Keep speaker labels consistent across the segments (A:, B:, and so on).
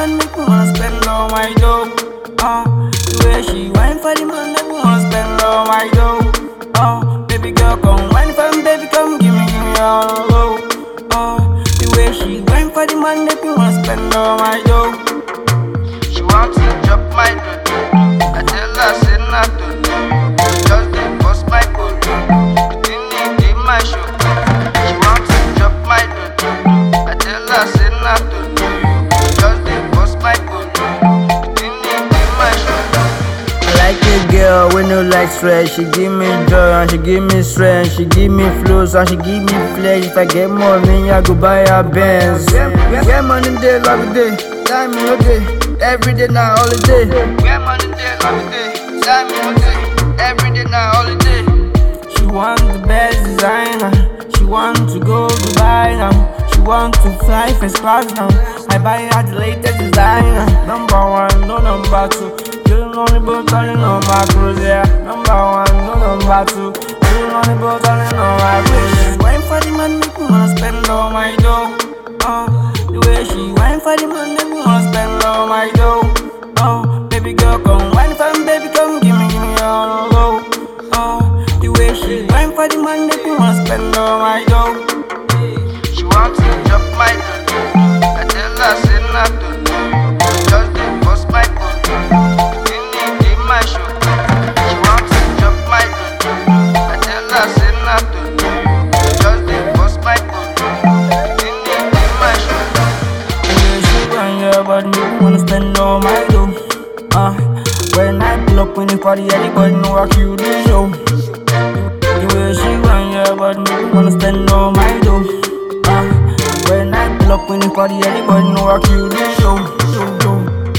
A: man, make me wanna spend all my dough. Uh, the way she wine for the man, make me wanna spend all my dough. Uh, baby girl, come wine for me, baby, come give me, give me all low. Uh, the way she wine for the man, make me wanna spend all my dough.
B: She want to drop my dodo. I tell her say not to do. Just dey bust my polo. The thing need in my show. She want to drop my dodo. I tell her say not to do. Just dey bust my polo. The thing need in my show.
A: I like a girl with no like stress. She give me joy and she give me strength. She give me flows and she give me flesh. If I get money, I go buy her Benz. Get money day, love it day, time no day. Every day now holiday.
B: Where money day, love it day. Time no day. Every day now holiday.
A: She want the best designer. She want to go Dubai now. She want to fly first class now. I buy her the latest designer. Number one, no number two. Chillin' on the boat, turning on my cruise, yeah. Number one, no number two. Chillin' on the boat, turning on my cruise. Wine for the man, make me wanna spend all my dough. Uh, the way she wine for the man, make me wanna spend all my dough. Uh, baby girl, come wine for me, baby, come give me, give me all low. Uh, the way she wine for the man, make me wanna spend all my dough.
B: She want to drop my dodo. I tell her say not to do. Just dey bust my polo. The thing need in my show. She want to drop my dodo. I tell her say not to do. Just dey bust my polo. The thing need in my show.
A: The way she wine, yeah, but me wanna spend all my dough. Uh, when I pull up in the party, everybody know I kill the show. The way she wine, yeah, but me wanna spend all my dough. Uh, when I pull up in the party, everybody know I kill the show. show, show,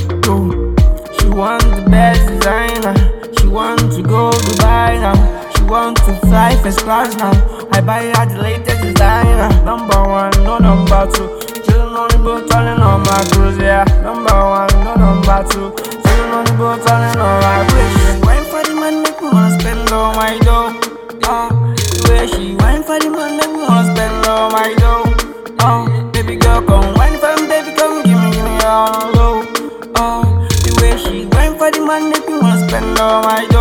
A: show. She want the best designer. She want to go Dubai now. She want to fly first class now. I buy her the latest designer. Number one, no number two. Chillin' on the boat, turning on my cruise, yeah. Number one, no number two. Chillin' on the boat, turning on my cruise. Wine for the man, make me wanna spend all my dough. Uh, the way she wine for the man, make me wanna spend all my dough. Uh, baby girl, come wine for me, baby, come give me, give me all low. Uh, the way she wine for the man, make me wanna spend all my